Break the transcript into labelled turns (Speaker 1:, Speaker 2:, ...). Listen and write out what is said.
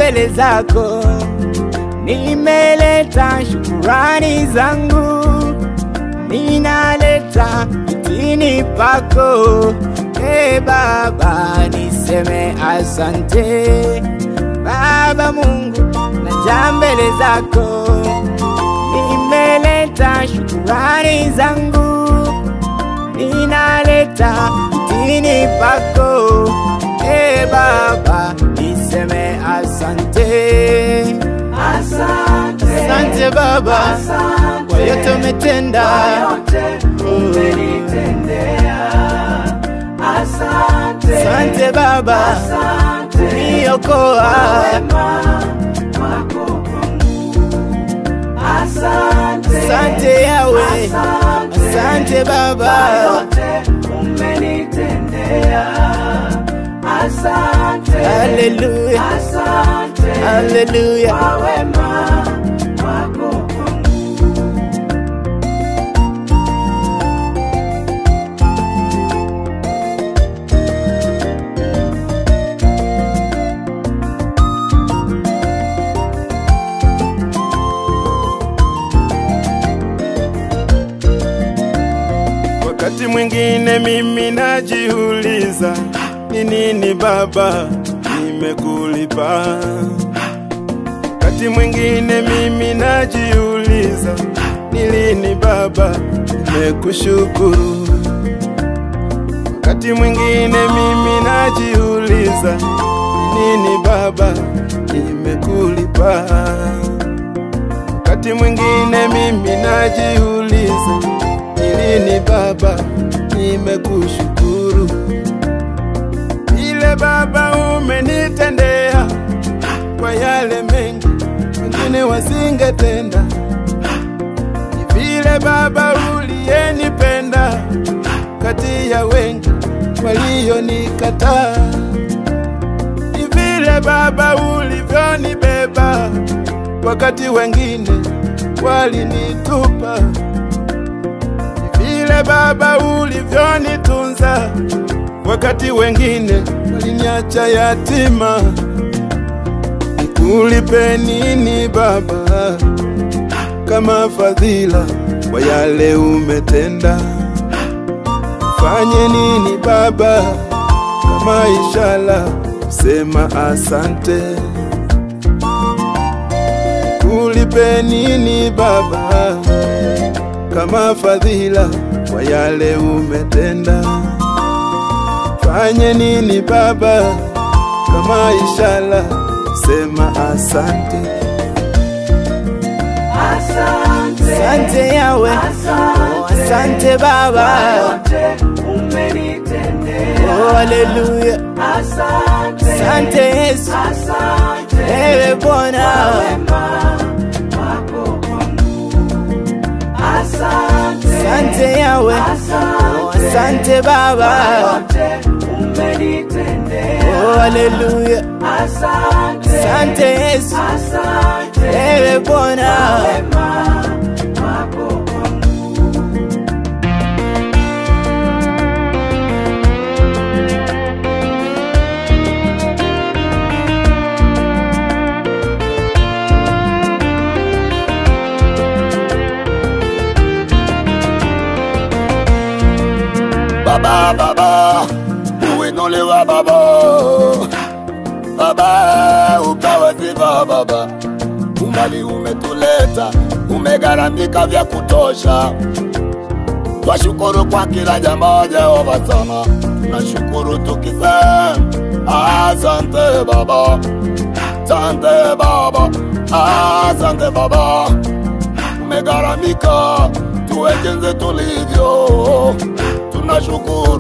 Speaker 1: mbele zako, nimeleta shukurani zangu, ninaleta kitini pako. E Baba, niseme asante. Baba Mungu, naja mbele zako, nimeleta shukurani zangu, ninaleta kitini pako. E Baba, niseme asante.
Speaker 2: Asante,
Speaker 1: Asante Baba
Speaker 2: asante,
Speaker 1: kwa yote umetenda.
Speaker 2: kwa yote umenitendea. Asante,
Speaker 1: Asante Baba
Speaker 2: asante,
Speaker 1: kuniokoa.
Speaker 2: wema wako kwangu. Asante,
Speaker 1: Asante Yawe,
Speaker 2: asante,
Speaker 1: asante
Speaker 2: kwa
Speaker 1: Baba.
Speaker 2: yote umenitendea. Asante,
Speaker 1: Haleluya,
Speaker 2: asante,
Speaker 1: haleluya.
Speaker 2: kwa wema wako kwangu.
Speaker 3: Wakati mwingine mimi najiuliza ni nini Baba nimekulipa. Wakati mwingine mimi najiuliza ni lini Baba nimekushukuru. Wakati mwingine mimi najiuliza ni nini Baba nimekulipa. Wakati mwingine mimi najiuliza ni lini Baba nimekushukuru. Ile Baba umenitendea kwa yale mengi wengine wasingetenda. Ni vile Baba uliyenipenda kati ya wengi walionikataa. Ni vile Baba ulivyonibeba wakati wengine walinitupa. Ni vile Baba ulivyonitunza wakati wengine waliniacha yatima. Nikulipe nini Baba kama fadhila kwa yale umetenda? Fanye nini Baba kama ishara kusema asante? Nikulipe nini Baba kama fadhila kwa yale umetenda? Fanye nini Baba kama ishara kusema asante?
Speaker 2: Asante,
Speaker 1: Asante Yawe, oh, asante Baba.
Speaker 2: yote umenitendea.
Speaker 1: Oh, haleluya.
Speaker 2: Asante,
Speaker 1: Asante Yesu,
Speaker 2: asante,
Speaker 1: ewe Bwana.
Speaker 2: wema wako kwangu. Asante,
Speaker 1: Asante Yawe, oh, asante Baba.
Speaker 2: yote umenitendea.
Speaker 1: Oh, haleluya.
Speaker 2: Asante,
Speaker 1: Asante Yesu,
Speaker 2: asante,
Speaker 1: ewe Bwana.
Speaker 2: wema wako kwangu.
Speaker 4: Baba, Baba, uinuliwa Baba, Baba, upewe sifa Baba, umbali umetuleta, umegharamika vya kutosha. Twashukuru kwa kila jambo Jehova sana, tunashukuru tukisema asante Baba, asante Baba, asante Baba, umegharamika tuwe jinsi tulivyo, tunashukuru